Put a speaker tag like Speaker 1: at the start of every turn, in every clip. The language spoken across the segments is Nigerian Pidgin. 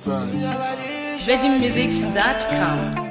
Speaker 1: Fine.
Speaker 2: VeggieMusics.com.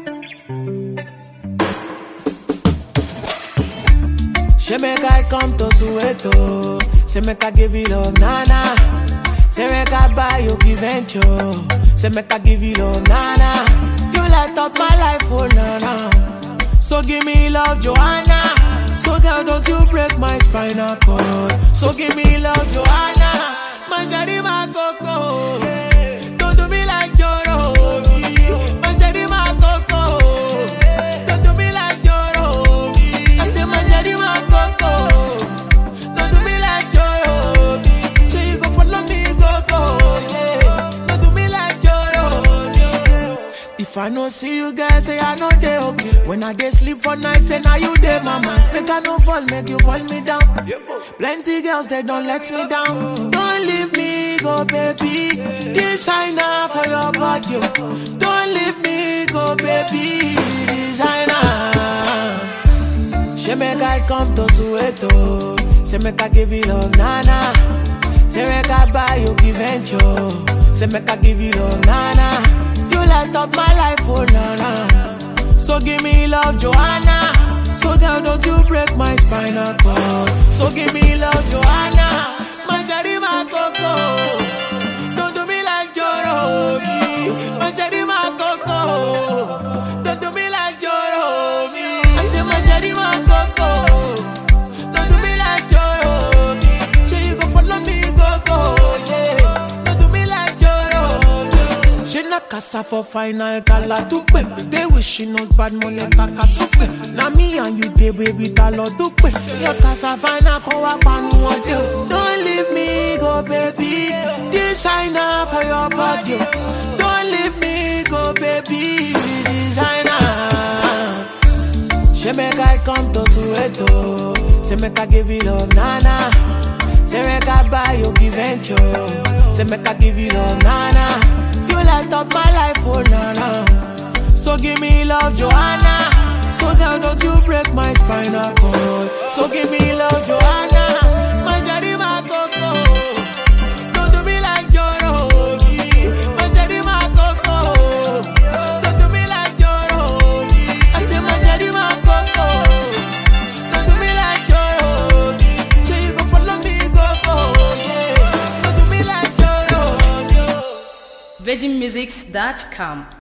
Speaker 3: She make I come to Soweto. Say make I give you love, nana. Say make I buy you give venture. Say make I give you love, nana. You light up my life, oh nana. So give me love, Joanna. So girl, don't you break my spinal cord. So give me love, Joanna. Manjari my coco. Don't do me like Joro. Manjari my coco. Don't do me like Joro. I say Manjari my coco. Don't do me like Joro. So you go follow me, go go. Yeah. Don't do me like Joro. If I no see you guys, say I know they okay. When I dey sleep for night, say now you dey mama. Make I no fall, make you fall me down. Plenty girls they don't let me down. Don't leave me go, baby. Designer for your body. oh. Don't leave me go, baby. Designer. She make I come to Soweto. Say make I give you love, nana. Say make I buy you give venture. Say make I give you love, nana. You light up my life, oh nana. So give me love, Joanna. So girl, don't you break my spinal cord. So give me love, Joanna. Manjari my coco. Don't do me like Joro. Manjari my coco. Don't do me like Joro. I say Manjari my coco. Don't do me like Joro. Say you go follow me, go go. Yeah. Don't do me like Joro. She na casa for final kala tupe. They wish she knows bad money kaka sufe. Na me and you dey baby talo dupe. Your casa final ko wa panu one day. Don't leave me go baby. Designer for your body. oh. Don't leave me go baby. Designer. She make I come to Soweto. Say make I give you love, nana. Say make I buy you give venture. Say make I give you love, nana. You light up my life, oh nana. So give me love, Joanna. So girl, don't you break my spinal cord. So give me love, Joanna. Manjari my coco. Don't do me like Joro. Manjari my coco. Don't do me like Joro. I say Manjari my coco. Don't do me like Joro. Say you go follow me, go go. Yeah. Don't do me like Joro.
Speaker 2: VeggieMusics.com.